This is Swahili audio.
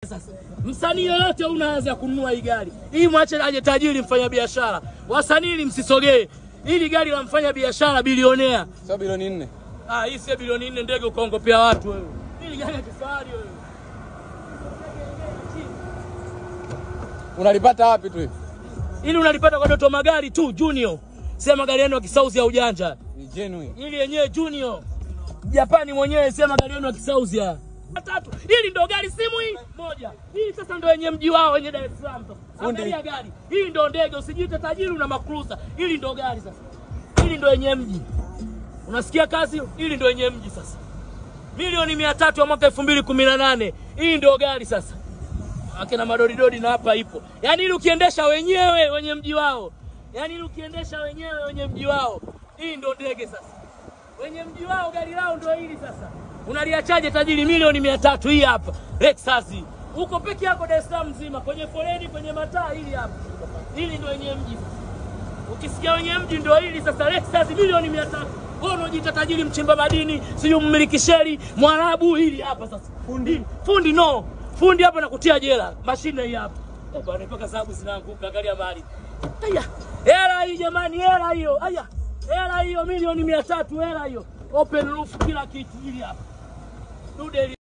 sasa. Msanii yoyote unaanza kununua hii gari hii, mwache aje tajiri mfanya biashara. Wasanii msisogee, hili gari la mfanya biashara bilionea. Sio bilioni nne. Ah, hii sio bilioni nne, ndege ukaongopea watu wewe. Hili gari ya kifahari wewe. Unalipata wapi tu hivi? Ili unalipata kwa Doto Magari tu Junior, sema magari yenu ya kisauzi ya ujanja. Ni genuine. Ili yenyewe Junior Japani mwenyewe sema gari yenu ya kisauzi ya tatu. Hili ndo gari simu hii moja. Hii sasa ndo yenye mji wao wenye Dar es Salaam sasa. Fundi. Angalia gari. Hii ndo ndege, usijiite tajiri una makruza. Hili ndo gari sasa. Hili ndo yenye mji. Unasikia kazi? Hili ndo yenye mji sasa. Milioni mia tatu ya mwaka elfu mbili kumi na nane. Hii ndo gari sasa. Akina madoridodi na hapa ipo. Yaani ili ukiendesha wenyewe wenye mji wao. Yaani ili ukiendesha wenyewe wenye mji wao. Hii ndo ndege sasa wenye mji wao gari lao ndio hili sasa. Unaliachaje tajiri milioni mia tatu hii hapa Lexus. Uko peke yako Dar es Salaam mzima kwenye foleni kwenye mataa hili hapa. Hili ndio wenye mji sasa. Ukisikia wenye mji ndio hili sasa Lexus milioni mia tatu. Wewe unajiita tajiri mchimba madini, sijui mmiliki sheri, Mwarabu hili hapa sasa. Fundi, fundi no. Fundi hapa nakutia jela. Mashine hii hapa. Eh bwana mpaka sababu zinaanguka angalia mali. Aya. Hela hii jamani, hela hiyo. Aya. Hela hiyo milioni mia tatu, hela hiyo. Open roof kila kitu hili hapa. Dude hili